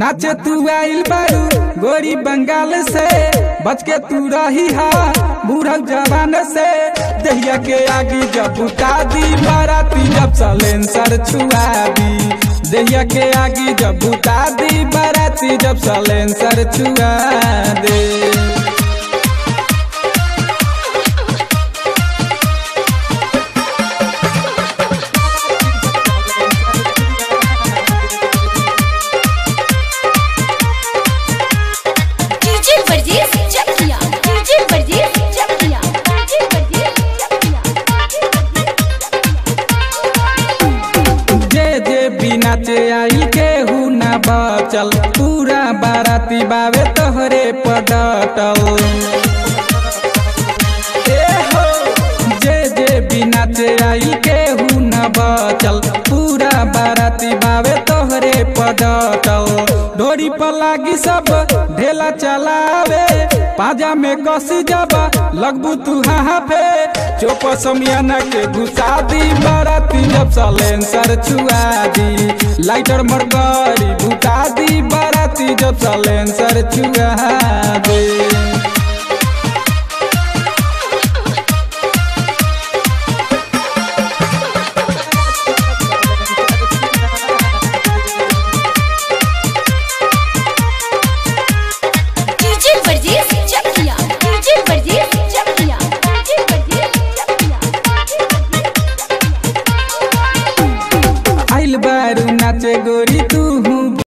नाचे तू आइल बारू गोरी बंगाल से बच के तू रही हा बूढ़ल जवान से दहिया के आगे जब बुता दी बाराती जब सलेंसर छुआ दी दहिया के आगे जब बुता दी बाराती जब सलेंसर छुआ दे डीजे वर्जीज चकिया डीजे वर्जीज चकिया डीजे वर्जीज चकिया जे जे बिना चे आई केहू ना बचल पूरा बाराती बावे तोहरे पडटल ए हो जे जे बिना चे आई केहू ना बचल पूरा बाराती बावे तोहरे पडटल डोरी पर लागी सब ढेला चलावे पाजा में कसी जाबा लगबू तू हाँ पे चोप समियाना के घुसा दी बाराती जब सलेंसर छुआ दी लाइटर मरगरी भुता दी बाराती जब सलेंसर छुआ दी